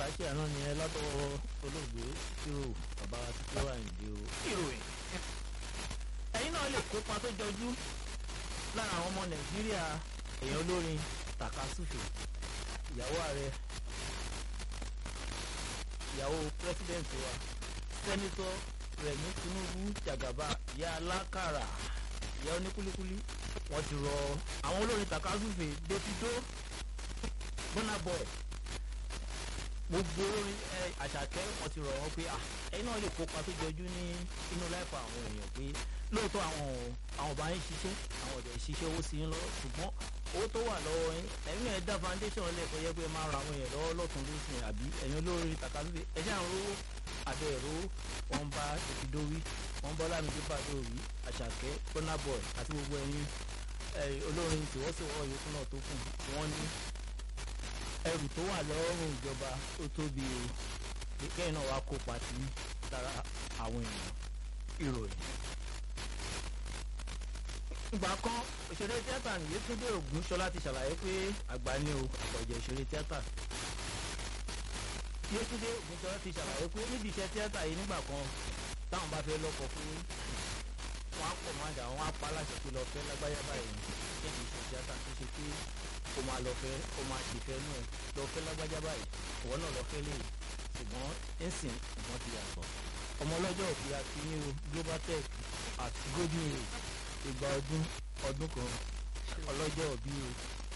ṣe àná ni ẹ látọwọ́ olóògbé hero bàbá wa ti kí wà nídìí o. ìròyìn ẹ̀yin náà lè kópa tó jọjú lára àwọn ọmọ nàìjíríà èèyàn olórin takasufe ìyàwó ààrẹ ìyàwó pírẹsidẹǹtì wa sẹ́nitọ́ rẹ̀mí tinubu jagaba ìyá alákàrà ìyá oníkúlíkúlí wọ́n ti rọ àwọn olórin takasufe davido burna boy gbogbo orin ẹ àṣàkẹ́ wọ́n ti rọ̀ wọ́n pé ẹ̀yin náà lè kópa tó jọjú ní inú láìpẹ́ àwọn èèyàn pé lóòótọ́ àwọn àwọn ọba yín ṣiṣẹ́ àwọn ọ̀dẹ̀ ṣiṣẹ́ owó sí yín lọ ṣùgbọ́n owó tó wà lọ́wọ́ yín ẹ̀yin náà dá foundation lẹ́ẹ̀kọ́ yẹ pé máa ra àwọn èèyàn lọ́wọ́ lọ́tún lósìn àbí ẹ̀yin olórí tàkàlùfẹ́ ẹ̀ṣẹ̀ àwọn owó àbẹ̀ ẹ̀rọ wọn bá ìfidówí wọn bọ́ lámìdí bàdóòwì àṣàkẹ́ burna boy àti gbogbo ẹ̀yin olórin tìwọ́sowọ́ yòókù náà tó kù wọ́n ní ẹrù tó wà lọ́rùn ìjọba ó tóbi o kẹ́yìn náà wàá kópa sí lára àwọn èèyàn ìròyìn. ìgbà kan òṣèré tíátà Yétúndé Ògúnṣọlá ti ṣàlàyé pé àgbà ni o ọ̀jẹ̀ òṣèré tíátà. Yétúndé Ògúnṣọlá ti ṣàlàyé pé níbi iṣẹ́ tíátà yìí nígbà kan táwọn bá fẹ́ lọ́kọ̀ fún wọn á pọ̀ máa dà wọn á pa aláṣẹ pé lọ fẹ́ lágbáyà báyìí níbi iṣẹ́ tíátà tó ṣe pé o máa lọ fẹ́ o máa ṣèfẹ́ nù ẹ̀ lọ fẹ́ lágbájá báyìí ìwọ náà lọ fẹ́ lè ṣùgbọ́n ẹ̀sìn ìgbọ́n ti yàtọ̀ ọmọ ọlọ́jọ́ òbí akíní o global tech àti golden age ìgbà ọdún ọdún kan ọlọ́jọ́ òbí o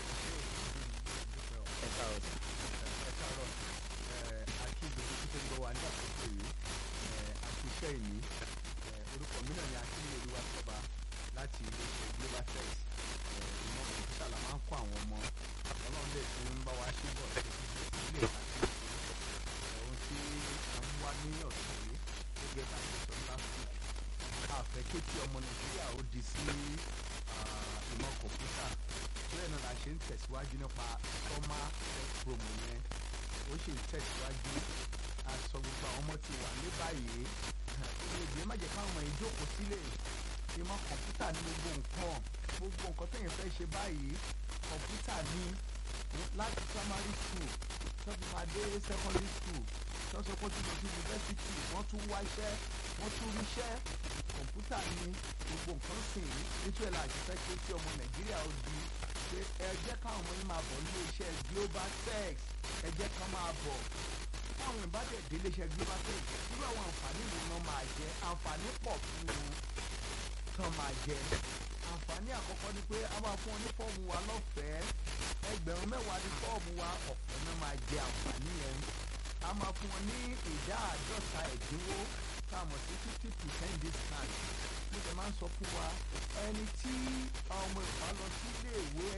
ẹ̀ka ọ̀sán. ẹ̀ka ọ̀rọ̀ àti ìgbésẹ̀ tó ń gbọ́ wa ní àkókò yìí àti iṣẹ́ ìní orúkọ mi náà ni akíní olúwa sọba láti iléeṣẹ́ global tech ìmọ̀ kọ̀ǹpútà la máa ń kọ́ àwọn ọmọ ọlọ́run lè tún ń bá wa ṣe bọ̀ sí ilé ìtàkùn ohun tí a ń wá ní ọ̀sán yìí gẹ́gẹ́ bá ṣe sọ last week àfẹ́ kétí ọmọ nàìjíríà ó di sí ìmọ̀ kọ̀ǹpútà bẹ́ẹ̀ náà la ṣe ń tẹ̀síwájú nípa summer tech promo yẹn ó sì ń tẹ̀síwájú aṣọ gbogbo àwọn ọmọ ti wà ní báyìí ìrèdè má jẹ́ káwọn ọmọ yìí jókòó sílẹ̀ ìmọ̀ kọ̀ǹpútà ní gbogbo nǹkan gbogbo nǹkan tẹ̀yìn fẹ́ ṣe báyìí kọ̀ǹpútà ní láti primary school tó fi máa dé secondary school tó sọ pé ó ti lọ sí university wọ́n tún wá iṣẹ́ wọ́n tún ríṣẹ́ kọ̀ǹpútà ní gbogbo nǹkan sìn nítorí ẹ̀ láti fẹ́ ké sí ọmọ nàìjíríà ó di pé ẹ jẹ́ káwọn ọmọ yín máa bọ̀ ní iṣẹ́ global tech ẹ jẹ́ ká máa bọ̀ táwọn ìbádẹ́ délé iṣẹ́ global tech irú àwọn àǹfààní wo náà máa jẹ àǹfààní pọ̀ fún un kan máa jẹ àǹfààní àkọ́kọ́ ni pé a máa fún ọ ní fọ́ọ̀mù wa lọ́fẹ̀ẹ́ ẹgbẹ̀rún mẹ́wàá ní fọ́ọ̀mù wa ọ̀fẹ́ náà máa jẹ àǹfààní yẹn a máa fún ọ ní ìdá àádọ́ta ẹ̀dínwó tá a mọ̀ sí fifty percent discount mo jẹ máa ń sọ fún wa ẹni tí ọmọ ìfà lọ sí iléèwé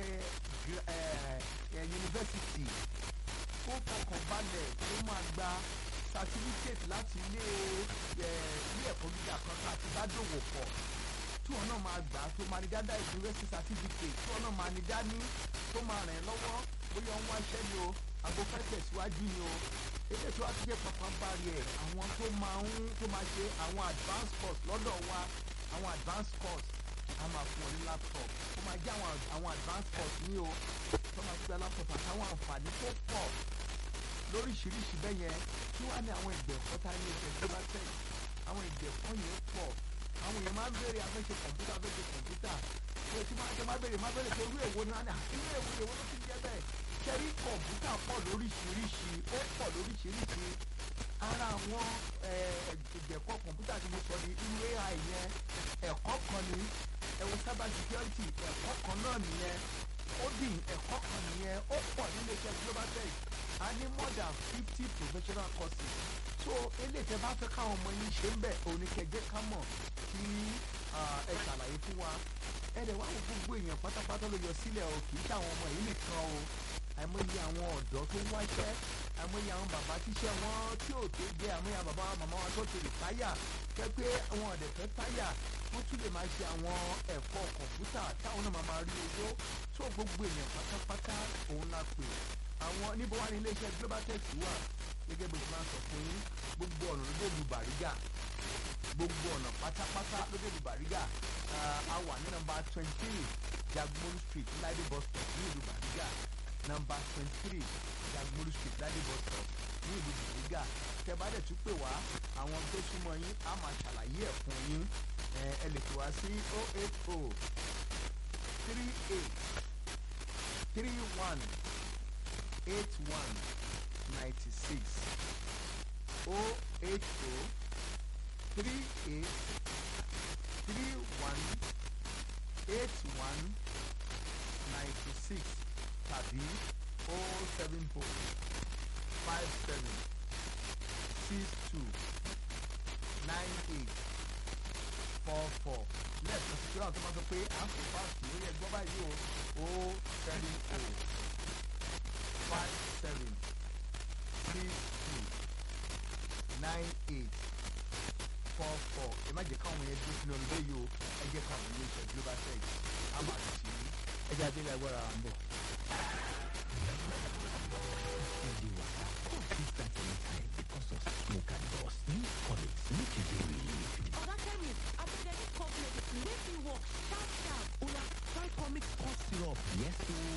yunifásitì kó fọkàn balẹ̀ tó máa gba certificate láti ilé ilé ẹ̀kọ́ gíga kan tá a ti bá dòwò pọ̀ tí wọn náà máa gbà tó máa ní dáadáa ìdúrósí certificate tí wọn náà máa ní dání tó máa rìn lọ́wọ́ bóyá ń wá iṣẹ́ ni o àgbo fẹ́ tẹ̀síwájú ni o èdè tí wàá ti jẹ́ pàpà bari ẹ̀ àwọn tó máa ń tó máa ṣe àwọn advanced course lọ́dọ̀ wa àwọn advanced course a máa fún ọ ní laptop ó máa jẹ́ àwọn àwọn advanced course ní o tó máa gbé laptop àtàwọn àǹfààní tó pọ̀ lóríṣiríṣi bẹ́ẹ̀ yẹn tí wàá ní àwọn ìgbẹ̀kọ́ tá a ní ẹ̀jẹ̀ global tech àwọn ìgbẹ̀kọ́ yẹn pọ̀ àwọn èèyàn máa ń béèrè afẹ́ṣe kọ̀ǹpútà afẹ́ṣe kọ̀ǹpútà ṣé tí máa jẹ́ máa béèrè máa béèrè pé irú èwo ni wọ́n á ní irú èwo èwo ló ti jẹ́ bẹ́ẹ̀ ṣẹ́rí kọ̀ǹpútà pọ̀ lóríṣiríṣi ó pọ̀ lóríṣiríṣi ara àwọn ìjẹ̀kọ́ kọ̀ǹpútà tí mo sọ ní irú ai yẹn ẹ̀kọ́ kan ní ẹ̀wọ̀n cyber security ẹ̀kọ́ kan náà nìyẹn coding ẹ̀kọ́ kan nìyẹn ó pọ̀ nílé iṣẹ́ global tech a ní more than fifty professional courses so eléyìí tẹ́ bá fẹ́ káwọn ọmọ yín ṣe ń bẹ̀ òní kẹjẹ ká mọ̀ kí ẹ ṣàlàyé fún wa ẹ dẹ̀ wá wo gbogbo èèyàn pátápátá ló yọ sílẹ̀ o kì í ṣe àwọn ọmọ yìí nìkan o àìmọye àwọn ọ̀dọ́ tó ń wáṣẹ́ àìmọye àwọn bàbá tíṣẹ́ wọn tí ò tó jẹ́ àìmọye àwọn bàbá màmá wọn tó ti rìtáyà jẹ́ pé àwọn ọ̀dẹ̀ fẹ́ táyà wọ́n tún lè máa ṣe àwọn ẹ̀kọ́ kọ̀ǹpútà táwọn náà máa máa rí owó tó gbogbo èèyàn pátápátá òun la pè àwọn níbo wá ní iléeṣẹ́ global tech wà gẹ́gẹ́ bó ti máa ń sọ fún yín gbogbo ọ̀nà ló dé lu Bàrígà gbogbo ọ̀nà pátápátá ló dé lu Bàrígà a wà ní nọ́mbà twenty three Jagmolu street láìdé bus stop ní ìlú Bàrígà nọ́mbà twenty three Jagmolu street láìdé bus stop ní ìlú gíga tẹ bá dẹ̀ tún pè wá àwọn tó súnmọ́ yín á máa ṣàlàyé ẹ̀ fún yín ẹ ẹ lè pè wá sí oh eight oh three eight three one eight one ninety six oh eight oh three eight three one eight one ninety six tàbí oh seven oh five seven six two nine eight four four lẹ́ẹ̀kan sí kíláà tó máa sọ pé à ń fò fáàkì lórí ẹgbọ́n báyìí o oh seven oh five seven six two nine eight four four ẹ má jẹ́ káwọn yẹn dúró sínú ọdún yìí o ẹ jẹ́ káwọn yẹn ṣe global tech á máa lọ sí i. ẹja délé agbára à ń bọ̀. Steady waka come fit start anytime because of smoke and dust. Use comics make you dey relieved. Oga chemist, abeg I need cough medicine wey fit work sharp sharp. Oya try comics cough syrup. Yes ooo.